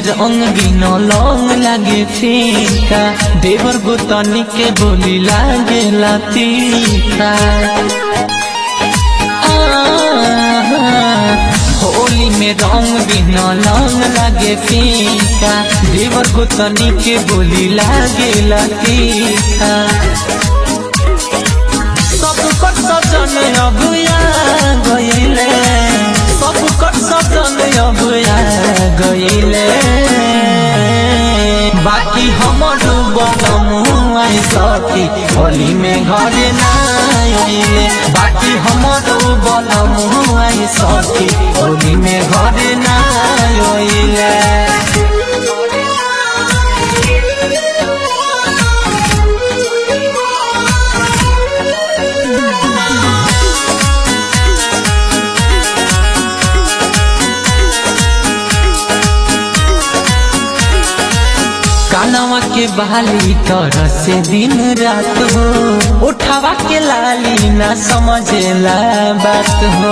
रंग बिन लंग लागे फीका देवर गोतनी के बोली लागे तीखा होली में रंग बिन लंग लागे फीका देवर गोतनी के बोली लागे तीखा सब कर सजन अबुया गइले सब कर सजन अबुया गइले बाकी हमर बनमुआ सती होली में घरे ना आइले बाकी हमर बनमुआ सती होली में घरे ना आइले कानवा के बहाली तरह से दिन रात हो उठावा के लाली ना समझेला बात हो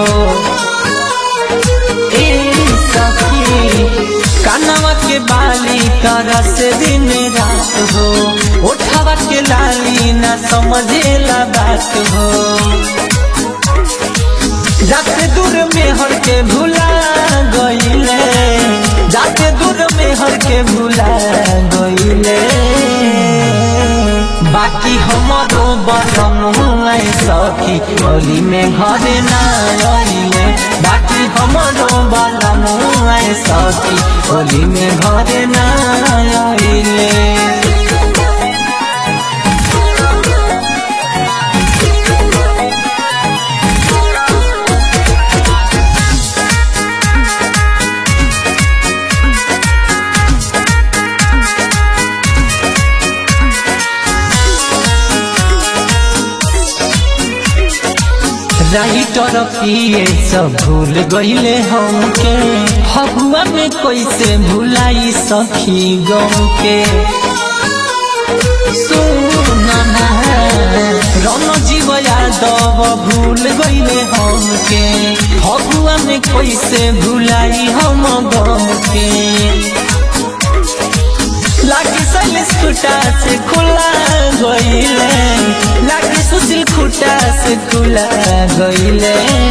ए सखी कानवा के बाली तरह से दिन रात हो उठावा के लाली ना समझेला बात हो जाते दूर में हर के भुला गईले जाते दूर में हर के भुला गईले बाकी हमारो बनम सखी होली में घरे ना आइले बाकी हमारो बनम सखी होली में घरे ना आइले राइटर पिए सब भूल गईले हमके फगुआ में कैसे भुलाई सखी गम के सुनना रन जीव यादव भूल गईले हमके फगुआ में कैसे भुलाई हम गम के लागी सैलेश खुटा से खुला गईले लागी सुशील खुटा से खुला गईले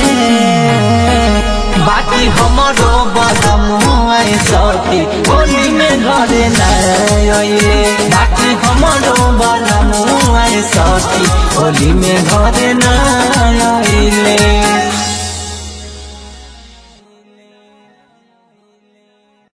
बाकी हमारो बदम सती होली में घरे नइले बाकी हमारो बदम सती होली में घरे न